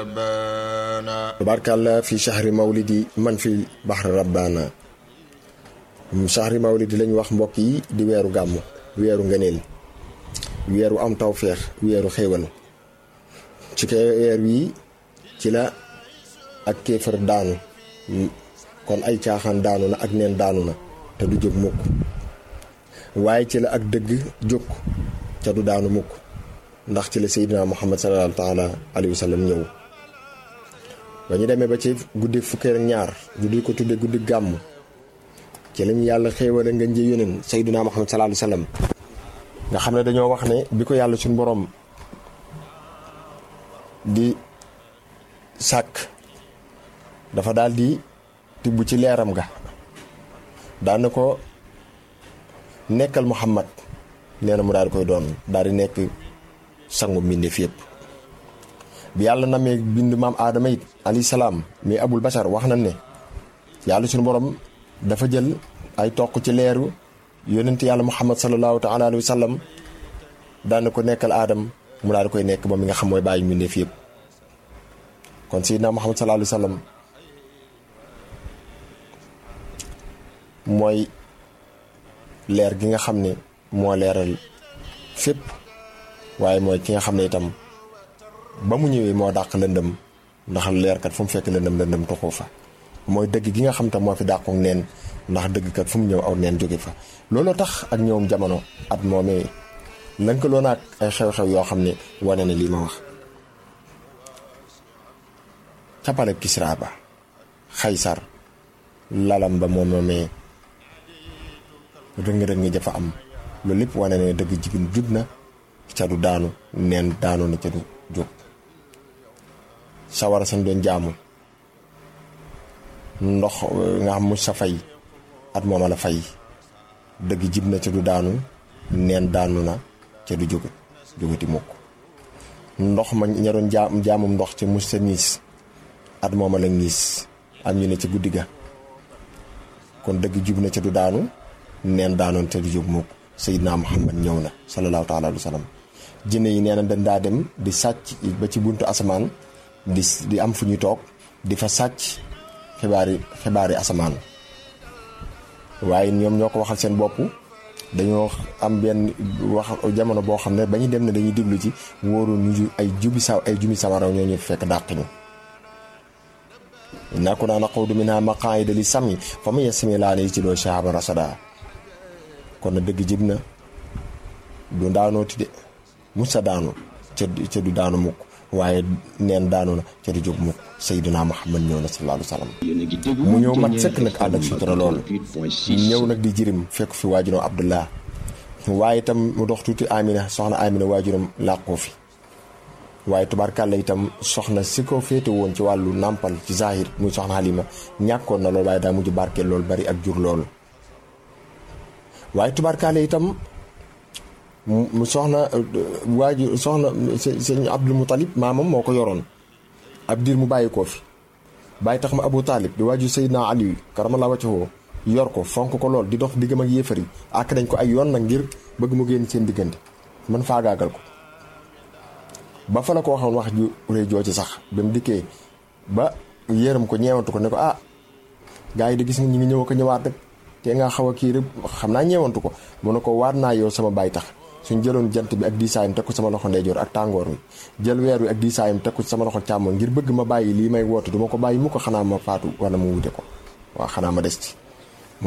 tabaarkàlla fi shahri mawlidi man fi baxri rabbaana shahri mawlidi lañ wax mbokk yi di weeru gàmm weeru ngëneel weeru am tawféex weeru xéewal ci ko weer wii ci la ak kéefër daanu kon ay caaxaan daanu na ak neen daanu na te du jóg mukk waaye ci la ak dëgg jóg ca du daanu mukk ndax ci la seydina muhammad sallallahu taala alayhi wa sallam ñëw ba ñu demee ba ci guddi fukkee ak ñaar ñu di ko tudde guddi gàmm ci lañu yàlla xéewale nga njëy yóneen seydina muhammad sallallahu alayhi wa sallam nga xam ne dañoo wax ne bi ko yàlla suñu borom di sàkk dafa daal di tibb ci leeram ga daan na ko nekkal muhammad nee na mu daal di koy doon daal di nekk sangu mbindeef yépp bi yàlla namee bind maam aadama it alayhi salaam mais abul bashar wax nañ ne yàlla suñu borom dafa jël ay toq ci leeru yonent yàlla muhammad sallallahu taala alayhi wa sallam daan na ko nekkal aadam mu daal di koy nekk moom mi nga xam mooy bàyyi mbindeef yépp kon sayyidina muhammad sallallahu alayhi wa sallam mooy leer gi nga xam ne moo leeral fépp waaye mooy ki nga xam ne itam ba mu ñëwee moo dàq lëndëm ndax leerkat fu mu fekk lëndëm lëndëm toxoo fa mooy dëgg gi nga xam tam moo fi dàqoog neen ndax dëggkat fu mu ñëw aw neen jóge fa looloo tax ak ñëwum jamono at moomee lënkaloo naag ay xew-xew yoo xam ne wane na lii ma wax capale Kisra ba Xaysar lalam ba moom moomee rëng-rëng jafa am loolu lépp wane ne dëgg jibin jub na ca du daanu neen daanu na ca du jóg sawara sañ doon jaamu ndox nga xam mu sa fay at mooma la fay dëgg jib na ca du daanu neen daanu na ca du jóg jógati mukk ndox ma ña doon jaam jaamum ndox ca mus sa niis at mooma la niis am ñu ne ca guddi ga kon dëgg jib na ca du daanu neen daanoon te du jóg mukk Seydina Muhammad ñëw na sallallahu taala alayhi wa sallam jinne yi nee na dañ daa dem di sàcc ba ci buntu asamaan di di am fu ñuy toog di fa sàcc xibaari xibaari asamaan waaye ñoom ñoo ko waxal seen bopp dañoo am benn wax jamono boo xam ne ba ñu dem ne dañuy diglu ci wóoru ñu ay jubi sa ay jumi samaraw ñoo ñu fekk dàq ñu inna kunna naquudu minha maqaa'ida li sam'i faman yastami' laa yajid shihaban rasada kon na dëgg jib na du daanooti de musa daanu ca ca du daanu mukk waaye neen daanu na ca du jóg mukk Seydina Muhammad ñëw na sallallahu alayhi wa sallam mu ñëw mat sëkk nag ànd ak sutura loolu ñëw nag di jirim fekk fi waajuram Abdullah waaye itam mu dox tuuti Amina soxna Amina waajuram làqoo fi waaye tubaarkàlla itam soxna si ko féete woon ci wàllu nàmpal ci zahir muy soxna Halima ñàkkoon na loolu waaye daa mujj barkeel loolu bari ak jur loolu waaye tubaarkàlla itam mu soxna waaju soxna sëñ Abdul Mutalib maamam moo ko yoroon ab diir mu bàyyi koo fi bàyyi tax ma Abu Talib di waaju Seydina Ali karamallahu wajhahu yor ko fonk ko lool di dox diggam ak yéefar yi àkk nañ ko ay yoon nag ngir bëgg mu génn seen diggante man faagaagal ko ba fa la ko waxoon wax ju rëy joo ci sax ba mu dikkee ba yéeram ko ñeewantu ko ne ko ah gars yi de gis nga ñu ngi ñëw ko ñëwaat rek te nga xaw a kii rek xam naa ñeewantu ko mu ne ko waat naa yow sama baay tax suñ jëloon jant bi ak diisaayam teg ko sama loxo ndeyjoor ak tàngoor wi jël weer wi ak diisaayam teg ko sama loxo càmmoñ ngir bëgg ma bàyyi lii may woote du ma ko bàyyi mu ko xanaa ma faatu wala mu wute ko waaw xanaa ma des ci